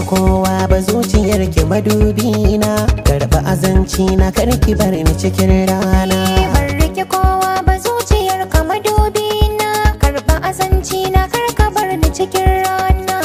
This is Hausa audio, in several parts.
kowa ba zuciyar ki madubi na karba azanci na karki bar ni cikin rana Ban rike kowa ba zuciyar ka madubi na Karba azanci na karka bar ni cikin rana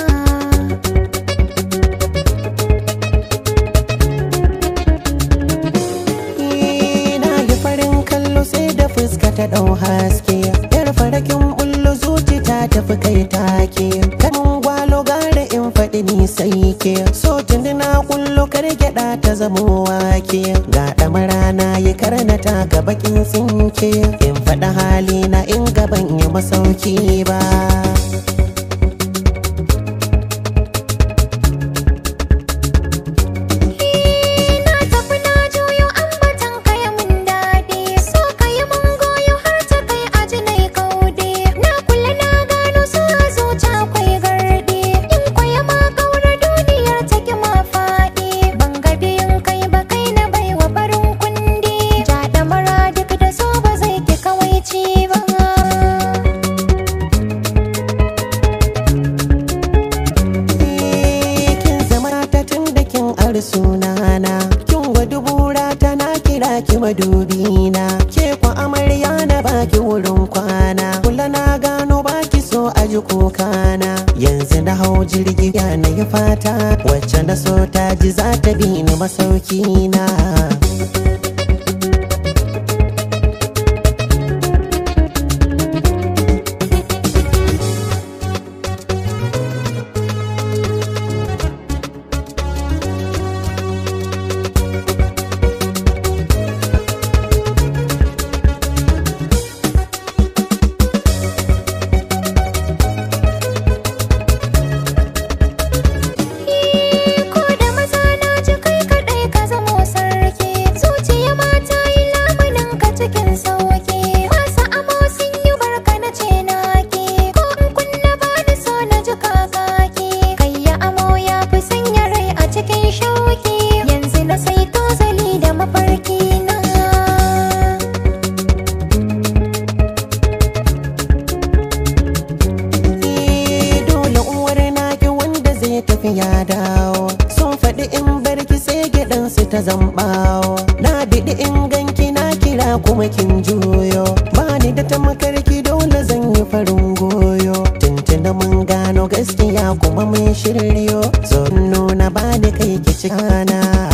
na yi farin kallo sai da fuska ta dau haske yar farakin bullo zuci ta tafi kai take kamun gwalo gara in faɗi ni sai ke so tuni na kullo kar gyaɗa ta zamo wake ga ɗamara na yi karnata ga bakin tsinke in faɗi hali na in gaban yi masauki ba Na tafi na juyo ambatan kaya mun daɗi So kayi mun goyo har ta kai aji nai kaude Na kula na gano su a zuciya akwai gardi In kwaya ma kaura duniyar take ma faɗi Ban ga biyun kai ba kai na baiwa barin kundi Ja da mara duk da so ba zai ki kawaici ba kin zama ta tun da kin ar sunana kin gwadu bura ta na kira ki madubina ke kwa amarya na baki wurin kwana kula na gano baki so a ji kokana yanzu na hau jirgi ya na yi fata wacce na so ta ji za ta bi ni masauki na Ko da maza na ji kai kaɗai ka zamo sarki Zuciya mata yi lamunin ka cikin sauki Masu amo sun yi barka na ce naki Ko in kunna ba ni so na ji kakaki Kai ya amo ya fi sanya rai a cikin shauki Yanzu na sai tozali da mafarki na Eh, dole uwar naki wanda zai tafi ya dawo sun faɗi in barki sai gidansu ta zambawo na biɗi in ganki na kira kuma kin juyo bani da tamakarki dole zan yi farin goyo tuntuna mun gano gaskiya kuma mun shiryo zo nuna bani kai ki cikana